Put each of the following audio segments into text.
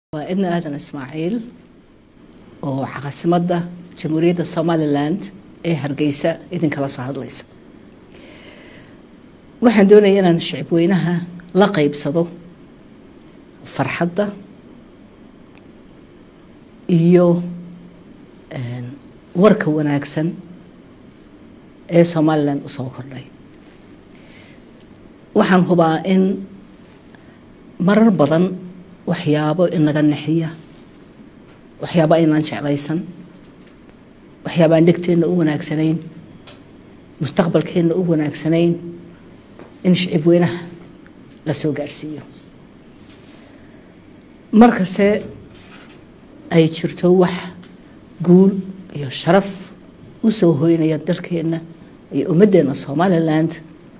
waa idna aadan ismaaciil oo caasimadda jamhuuriyadda somaliland ee hargeysa idinkala soo hadlaysa waxaan doonaya inaan shicib weynaha la qeybsado farxadda iyo warka wanaagsan ee somaliland usoo kordhay waxaan hubaa in marar badan waxyaabo inaga nexiya waxyaabo aynaan jeclaysan waxyaabo aan dhegteenna u wanaagsanayn mustaqbalkeenna u wanaagsanayn in shicib weynaha la soo gaadhsiiyo markase ay jirto wax guul iyo sharaf u soo hoynaya dalkeenna iyo ummaddeena somaliland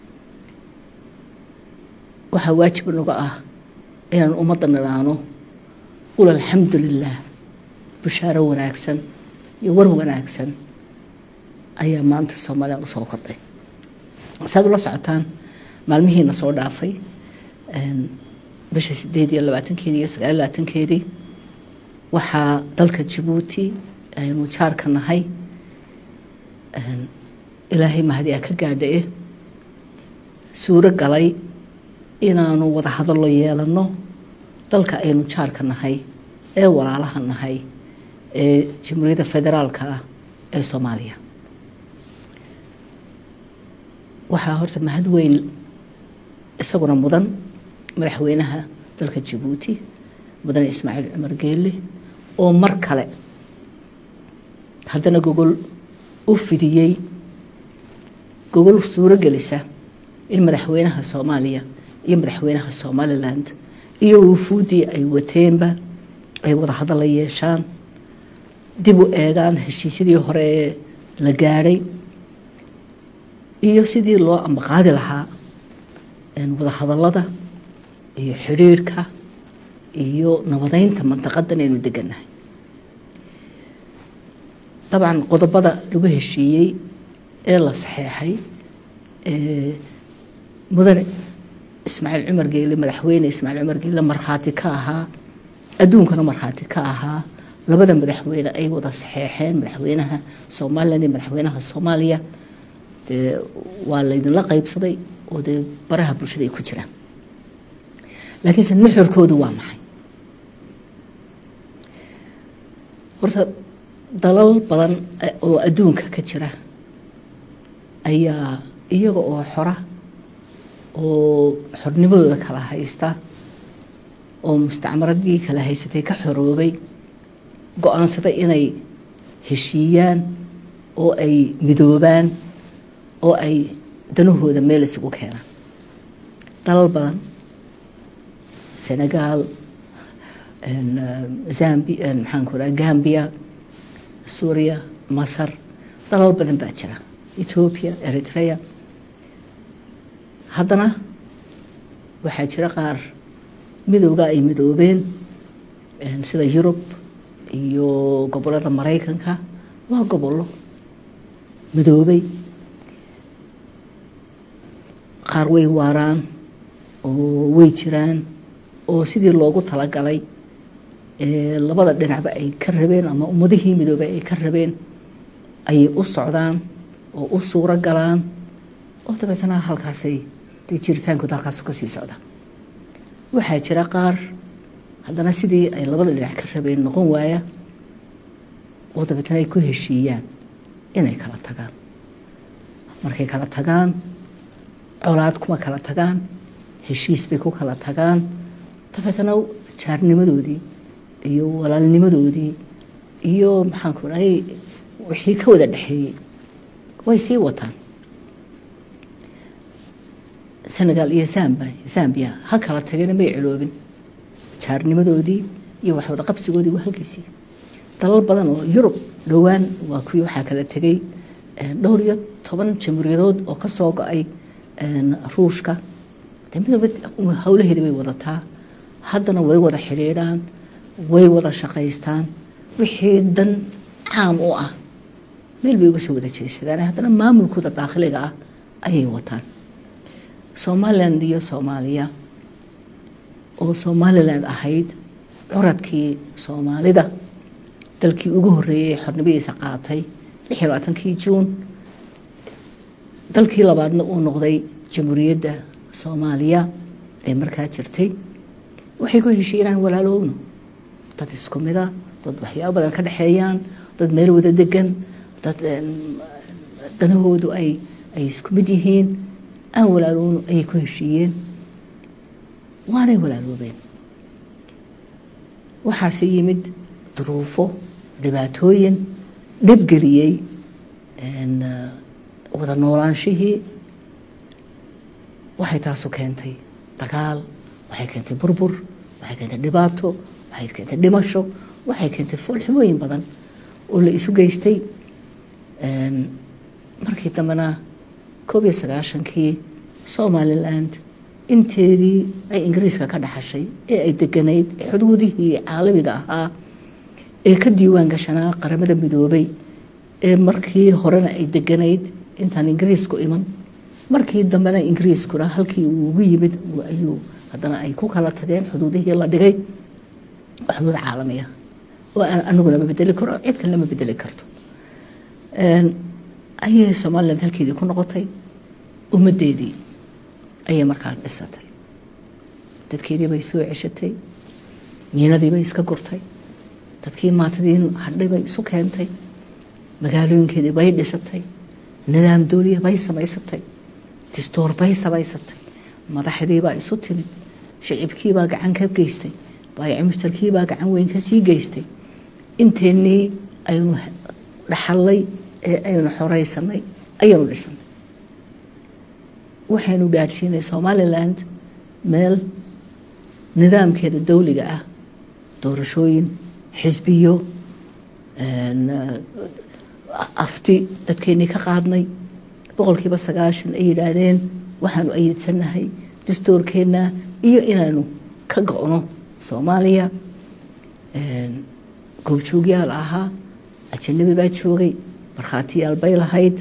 waxaa waajib naga ah inaan ummadda nidhaano ul alxamdu lilah bushaaro wanaagsan iyo war wanaagsan ayaa maanta somaliland usoo kordhay saad ula socotaan maalmihiina soo dhaafay bisha sideed iyo labaatankeedii iyo sagaal labaatankeedii waxaa dalka jabuuti aynu jaarka nahay ilaahay mahadi a ka gaadhae suuro galay inaanu wada hadallo yeelano dalka aynu jaarka nahay ee walaalaha nahay ee jamhuuriyadda federaalka ah ee soomaaliya waxaa horta mahad weyn isaguna mudan madaxweynaha dalka jabuuti mudane ismaaciil cumar geelle oo mar kale haddana gogol u fidiyey gogol suuro gelisa in madaxweynaha soomaaliya iyo madaxweynaha somaliland iyo wufuuddii ay wateenba ay wada hadalla yeeshaan dib u eegaan heshiisyadii hore ee la gaadhay iyo sidii loo ambaqaadi lahaa wada hadallada iyo xidhiirhka iyo nabadeynta mantaqadan aynu degannahay dabcan qodobada lagu heshiiyey ee la saxeexay mudane ismaaciil cumar geele madaxweyne ismaaciil cumar geele markhaati ka ahaa adduunkana markhaati ka ahaa labada madaxweyne ay wada saxeexeen madaxweynaha somaliland iyo madaxweynaha soomaaliya dee waa laydinla qeybsaday oo dee baraha bulshada ay ku jiraan laakiinse nuxurkoodu waa maxay horta dalal badan oo adduunka ka jira ayaa iyaga oo xora oo xornimadooda kala haysta oo mustacmaradii kala haysatay ka xoroobay go-aansaday inay heshiiyaan oo ay midoobaan oo ay danahooda meel isugu keenaan dalal badan senegal zambi maxaanku raa gambia suuriya masar dalal badan baa jira ethoobia eritrea haddana waxaa jira qaar midowga ay midoobeen sida yurub iyo gobolada maraykanka waa gobollo midoobay qaar way waaraan oo way jiraan oo sidii loogu talagalay labada dhinacba ay ka rabeen ama ummadihii midoobay ay ka rabeen ayay u socdaan oo u suuro galaan oo dabeetana halkaasay dee jiritaankooda halkaasu kasii socda waxaa jira qaar haddana sidii ay labada dhinac ka rabeen noqon waaya oo dabeetana ay ku heshiiyaan inay kala tagaan markay kala tagaan colaad kuma kala tagaan heshiis bay ku kala tagaan dabeetana jaarnimadoodii iyo walaalnimadoodii iyo maxaanku dhahay wixii ka wada dhexeeyey way sii wataan senegal iyo zambia ha kala tagena may ciloobin jaarnimadoodii iyo waxwada qabsigoodii waa halkiisii dalal badan oo yurub dhowaan waa kuwii waxaa kala tegay dhowr iyo toban jamhuuriyadood oo ka soo go-ay ruushka de midooba howlaheeda bay wadataa haddana way wada xidhiidhaan way wada shaqaystaan wixii dan caam u ah meel bay uga soo wada jeesadaan haddana maamulkooda daakhiliga ah ayay wataan somaliland iyo soomaaliya oo somaliland ahayd curadkii soomaalida dalkii ugu horeeyey xornimadiisa qaatay lix iyo labaatankii juun dalkii labaadna uu noqday jamhuuriyadda soomaaliya ee markaa jirtay waxay ku heshiy inaan walaalowno dad isku mida dad waxyaabo badan ka dhexeeyaan dad meel wada degan dad danahoodu ay ay isku mid yihiin aan walaalowno ayay ku heshiiyeen waanay walaaloobeen waxaase yimid duruufo dhibaatooyin dhibgeliyey wada noolaanshihii waxay taasu keentay dagaal waxay keentay burbur waxay keentay dhibaato waxay keentay dhimasho waxay keentay foolxumooyin badan oo la isu geystay markii dambena koob iyo sagaashankii somaliland inteedii ay ingiriiska ka dhaxashay ee ay deganayd ee xuduudihii caalamiga ahaa ee ka diiwaan gashanaa qaramada midoobay ee markii horena ay deganayd intaan ingiriisku iman markii dambena ingiriiskuna halkii uu ugu yimid ayuu haddana ay ku kala tageen xuduudihii la dhigay waa xuduud caalamiya oo aan aniguna ma bedeli karo cid kalena ma bedeli karto ayay somaliland halkeedii ku noqotay ummaddeedii ayay markaa dhisatay dadkeedii bay soo ceshatay miinadii bay iska gurtay dadkii maatadii hadhay bay isu keentay magaalooyinkeedii bay dhisatay nidaam dooliya bay samaysatay distoor bay samaysatay madaxdiibaa isu timid shicibkiibaa gacan ka geystay baayaci mushtarkiibaa gacan weyn kasii geystay inteennii aynu dhaxallay ee aynu xoreysanay ayaynu dhisanay waxaynu gaadhsiinay somaliland meel nidaamkeeda dowliga ah doorashooyin xisbiyo afti dadkeennii ka qaadnay boqolkiiba sagaashan ay yidhaahdeen waxaanu ayidsanahay dastoorkeenna iyo inaanu ka go-no soomaaliya goobjoogyaal ahaa ajanabi baa joogay markhaatiyaal bay lahayd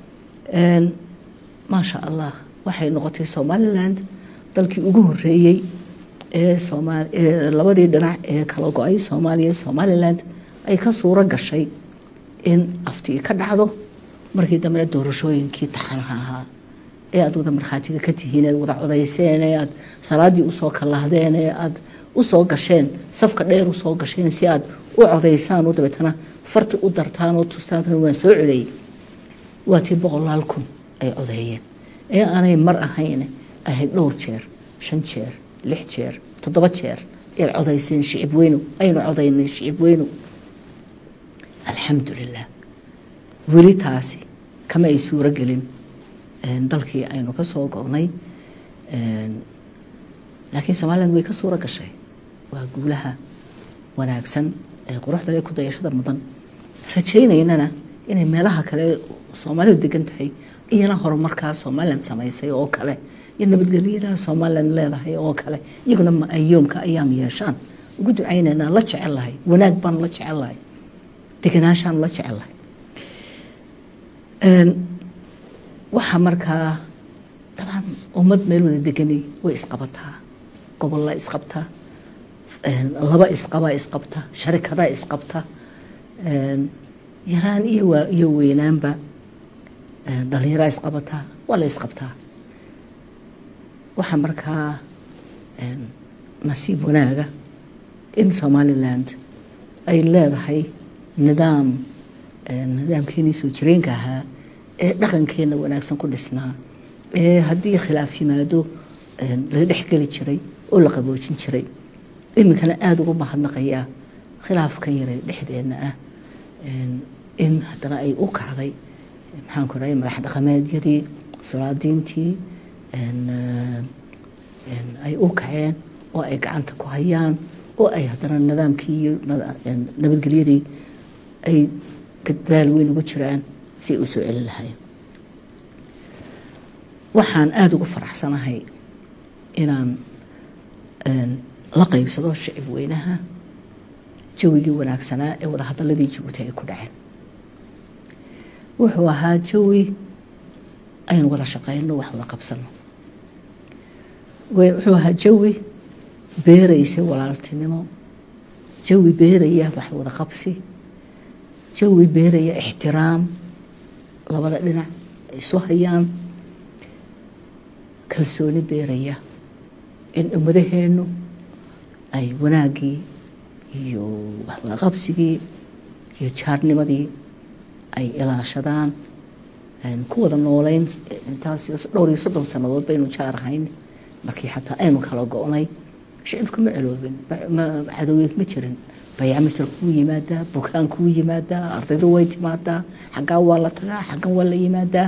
maasha allah waxay noqotay somaliland dalkii ugu horeeyey ee labadii dhinac ee kala go-ay soomaaliya somaliland ay ka suuro gashay in aftii ka dhacdo markii dambena doorashooyinkii taxanaha ahaa ee aad wada markhaatiga ka tihiin ead wada codayseen ee aad salaadii usoo kalahdeen ee aad usoo gasheen safka dheer usoo gasheen si aad u codaysaan oo dabeetana farti u dartaan oo tustaan waan soo codeeyey waa tii boqolaal kun ay codeeyeen ee aanay mar ahayn ahayd dhowr jeer shan jeer lix jeer toddoba jeer ead codayseen shicib weynu aynu codaynay shicib weynu alxamdulilah weli taasi kama ay suuro gelin dalkii aynu ka soo go-nay laakiin somaliland way ka suuro gashay waa guulaha wanaagsan ee quruxda le ku dayashada mudan rajaynaynana inay meelaha kale soomaalidu degan tahay iyana horumarkaa somaliland samaysay oo kale iyo nabadgelyada somaliland leedahay oo kale iyaguna maayoomka ayaam yeeshaan ugu ducaynaynaa la jecel lahay wanaag baan la jecel lahay deganaashaan la jecel lahay waxaa markaa dabcan ummad meel wada deganay way isqabataa gobolla isqabtaa laba isqabaa isqabta sharikadaa isqabta yaraan iyo waa iyo weynaanba dhalinyaraa isqabataa waa la isqabtaa waxaa markaa nasiib wanaaga in somaliland ay leedahay nidaam nidaamkeenii soo jireenka ahaa ee dhaqankeenna wanaagsan ku dhisnaa ee haddii khilaaf yimaado laga dhexgeli jiray oo la qaboojin jiray iminkana aada ugu mahadnaqayaa khilaafkan yaray dhexdeenna ah in haddana ay u kacday maxaanku rahay madax dhaqameedyadii solaadiintii ay u kaceen oo ay gacanta ku hayaan oo ay haddana nidaamkii iyo nabadgelyadii ay gadaal weyn ugu jiraan si ay u soo celin lahayn waxaan aada ugu faraxsanahay inaan la qaybsado shicib weynaha jawigii wanaagsanaa ee wadahadaladii jabuuti ay ku dhaceen wuxuu ahaa jawi aynu wada shaqeyno wax wada qabsano wuxuu ahaa jawi beeraysay walaaltinimo jawi beeraya wax wada qabsi jawi beeraya ixtiraam labada dhinac ay isu hayaan kalsooni beeraya in ummadaheennu ay wanaaggii iyo waxwada qabsigii iyo jaarnimadii ay ilaashadaan ku wada nooleyn intaas dhowr iyo soddon sannadood baynu jaar ahayn markii xataa aynu kala go-nay shicibku ma celoobin cadowgeed ma jirin bayaamistar kuu yimaadaa bukaan kuu yimaadaa ardaydu way timaadaa xaggaa waa la tagaa xaggan waa la yimaadaa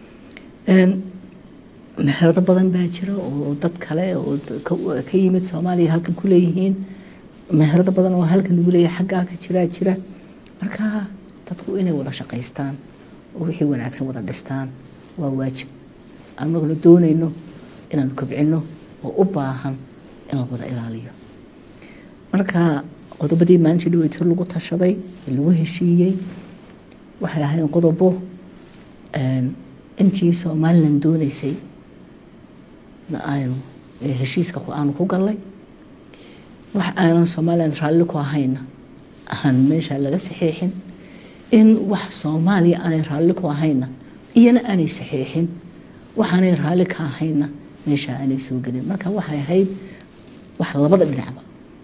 meherado badan baa jira oo dad kale oo ka yimid soomaaliya halkan ku leeyihiin meherado badan oo halkan lagu leeyahay xaggaa ka jiraa jira marka dadku inay wada shaqaystaan oo wixii wanaagsan wada dhistaan waa waajib anaguna doonayno inaanu kobcino oo u baahan in la wada ilaaliyo marka qodobadii maalintii dhaweytir lagu tashaday ee lagu heshiiyey waxay ahayn qodobo intii somalilan dooneysay na aynu heshiiska aanu ku gallay wax aanan somalilan raalli ku ahayna aan meesha laga saxiixin in wax soomaaliya aanay raalli ku ahayna iyana aanay saxiixin waxaanay raalli ka ahayna meesha aanay soo gelin marka waxay ahayd wax labada dhinacba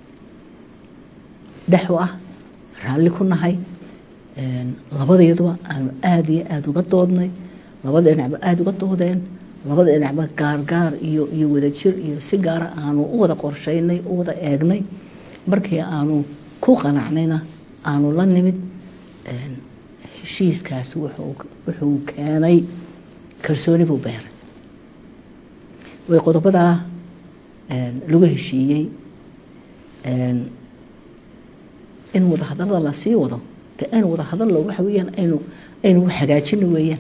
dhexu ah raalli ku nahay labadeeduba aanu aada iyo aada uga doodnay labada dhinacba aada uga doodeen labada dhinacba gaargaar iyo iyo wadajir iyo si gaara aanu u wada qorsheynay u wada eegnay markii aanu ku qanacnayna aanu la nimid heshiiskaas wuxuu keenay kalsooni buu beeray way qodobadaa lagu heshiiyey in wada hadalada lasii wado de aynu wada hadallo waxa weeyaan aynu aynu hagaajino weeyaan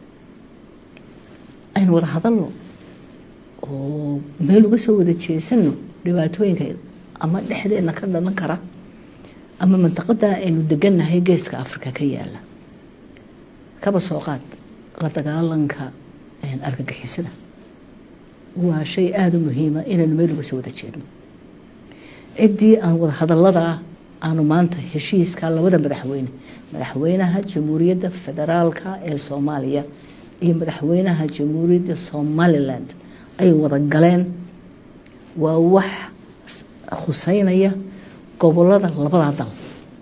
aynu wada hadalno oo meel uga soo wada jeesano dhibaatooyinka ama dhexdeena ka dhalan kara ama mantaqada aynu degannahay geeska africa ka yaala kaba soo qaad la dagaalanka argagixisada waa shay aada u muhiima inaynu meel uga soo wada jeedno ciddii aan wada hadalladaa aanu maanta heshiiska labada madaxweyne madaxweynaha jamhuuriyadda federaalka ee soomaaliya iyo madaxweynaha jamhuuriyadda somaliland ay wada galeen waa wax khuseynaya gobolada labadaa dal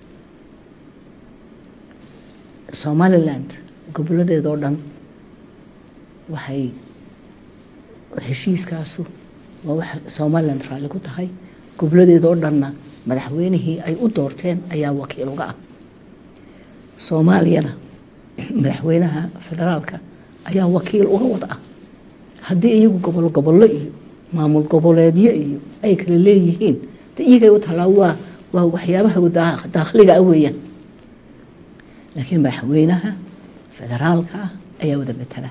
somaliland goboladeedoo dhan waxay heshiiskaasu waa wax somaliland raalli ku tahay goboladeedoo dhanna madaxweynihii ay u doorteen ayaa wakiil uga ah soomaaliyana madaxweynaha federaalka ayaa wakiil uga wada ah haddii iyagu gobol gobollo iyo maamul goboleedyo iyo ay kala leeyihiin de iyagay u talaa waa waa waxyaabaha daakhliga ah weeyaan laakiin madaxweynaha federaalka ah ayaa wada matala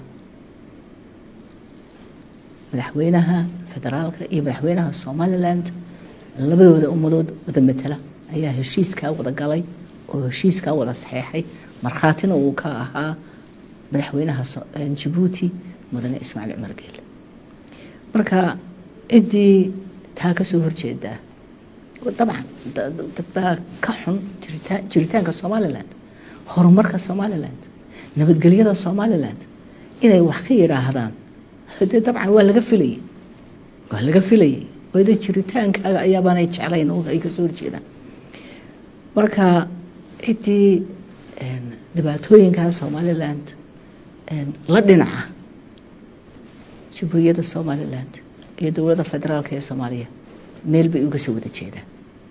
madaxweynaha federaalka iyo madaxweynaha somaliland labadooda ummadood wada matala ayaa heshiiskaa wada galay oo heshiiskaa wada saxeexay markhaatina uu ka ahaa madaxweynaha jabuuti mudane ismaaciil cumar geele marka ciddii taa ka soo horjeedaa dabcan dad baa ka xun jiritaanka somaliland horumarka somaliland nabadgelyada somaliland inay wax ka yidhaahdaan dee dabcan waa laga filayay waa laga filayay wada jiritaankaaga ayaabaanay jeclayn oo ay kasoo horjeedaan marka ciddii dhibaatooyinka somaliland la dhinaca jamhuuriyadda somaliland iyo dowladda federaalka ee soomaaliya meel bay uga soo wada jeedaan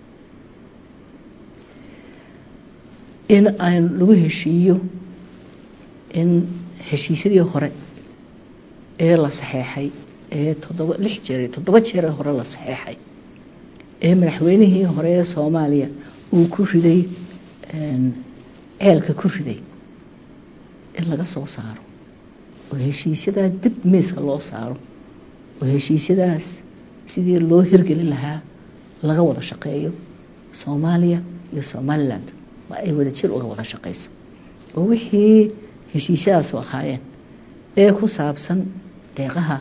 in aan lagu heshiiyo in heshiisyadii hore ee la saxeexay ee toddoba lix jeer toddoba jeeree hore la saxeexay ee madaxweynihii hore ee soomaaliya uu ku riday ceelka ku riday in laga soo saaro oo heshiisyadaa dib miiska loo saaro oo heshiisyadaas sidii loo hirgelin lahaa laga wada shaqeeyo soomaaliya iyo somaliland waa ay wada jir uga wada shaqeyso oo wixii heshiisyadaasu ahaayeen ee ku saabsan deeqaha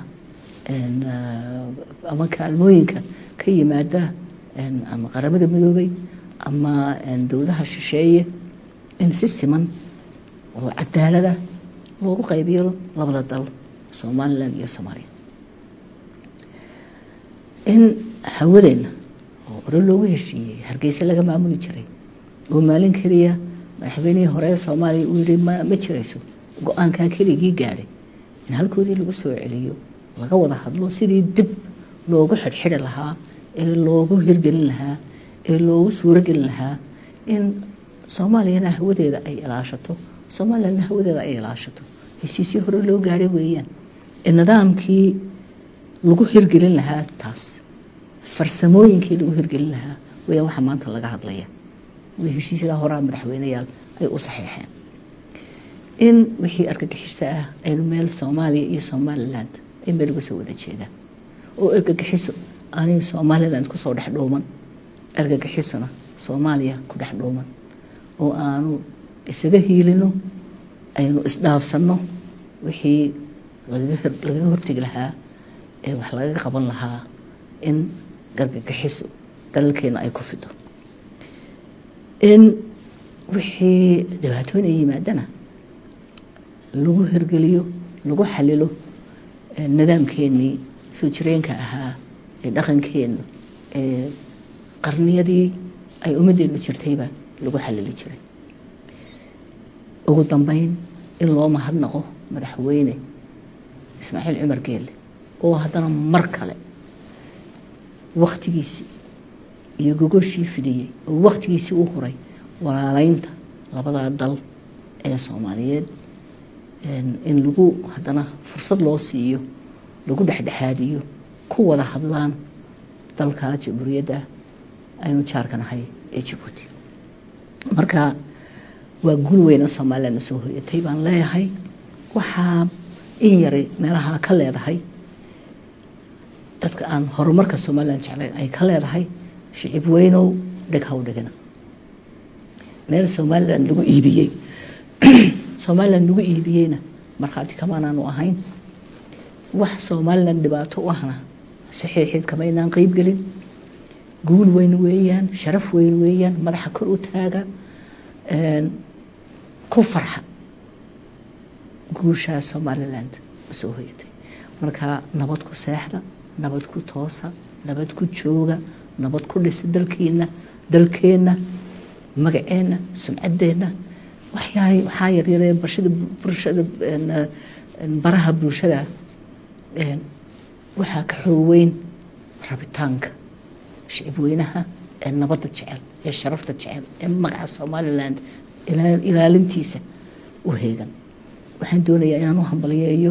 ama kaalmooyinka ka yimaada ama qaramada midoobay ama dowladaha shisheeye in si siman oo cadaalada loogu qaybiyo labada dal somalilan iyo soomaaliya in hawadeenna oo hore loogu heshiiyey hargeysa laga maamuli jiray oo maalin keliya madaxweynihii hore ee soomaaliya uu yihi ma ma jirayso go-aankaa keligii gaadhay in halkoodii lagu soo celiyo laga wada hadlo sidii dib loogu xidhxidhi lahaa ee loogu hirgelin lahaa ee loogu suurogelin lahaa in soomaaliyana hawadeeda ay ilaashato somalilandna hawadeeda ay ilaashato heshiisyo hore loo gaadhay weeyaan ee nidaamkii lagu hirgelin lahaa taas farsamooyinkii lagu hirgelin lahaa weeyaan waxaa maanta laga hadlaya way heshiisyadaa horaa madaxweyneyaal ay u saxiixeen in wixii argagixisa ah aynu meel soomaaliya iyo somaliland ay meel uga soo wada jeedaan oo argagixiso aanay somaliland kusoo dhex dhuuman argagixisona soomaaliya ku dhex dhuuman oo aanu isaga hiilino aynu isdhaafsanno wixii lagaga hortegi lahaa ee wax lagaga qaban lahaa in gargagixiso dalalkeena ay ku fido in wixii dhibaatooyin ay yimaadana lagu hirgeliyo lagu xalilo nidaamkeenii soo jireenka ahaa ee dhaqankeennu ee qarniyadii ay ummadeennu jirtayba lagu xalili jiray ugu dambeyn in loo mahadnaqo madaxweyne ismaaciil cumar geelle oo haddana mar kale wakhtigiisii iyo gogoshii fidiyey oo wakhtigiisii u huray walaaleynta labadaa dal ee soomaaliyeed in lagu haddana fursad loo siiyo lagu dhexdhexaadiyo ku wada hadlaan dalka jamhuuriyadda aynu jaarka nahay ee jabuuti marka waa guul weyna somalilandna soo hoyatay baan leeyahay waxaa in yaray meelaha ka leedahay dadka aan horumarka somaliland jeclayn ay ka leedahay shicib weynow dheg haw dhigina meel somaliland lagu iibiyey somaliland lagu iibiyeyna markhaati kamaanaanu ahayn wax somaliland dhibaato u ahna saxiixeed kamaynaan qeybgelin guul weyn weeyaan sharaf weyn weeyaan madaxa kor u taaga ku farxa guushaa somaliland soo hoyatay marka nabad ku seexda nabad ku toosa nabad ku jooga nabad ku dhisa dalkiina dalkeenna magaceenna sumcadeenna waxyaa waxaa yaryaree barshada bulshada baraha bulshada waxaa ka xoog weyn rabitaanka shicib weynaha ee nabadda jecel ee sharafta jecel ee magaca somaliland ilaalintiisa u heegan waxaan doonayaa inaan u hambaliyeeyo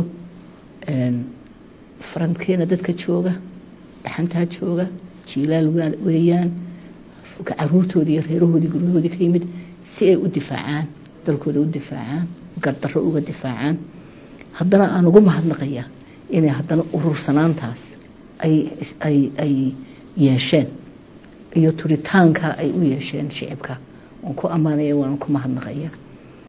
farankeena dadka jooga dhaxantaa jooga jiilaal weeyaan caruurtoodii iyo reerahoodii guryahoodii ka yimid si ay u difaacaan dalkooda u difaacaan gardarro uga difaacaan haddana aan ugu mahadnaqayaa inay haddana urursanaantaas ay yeesheen iyo turitaanka ay u yeesheen shicibka waan ku ammaanaya waan ku mahadnaqaya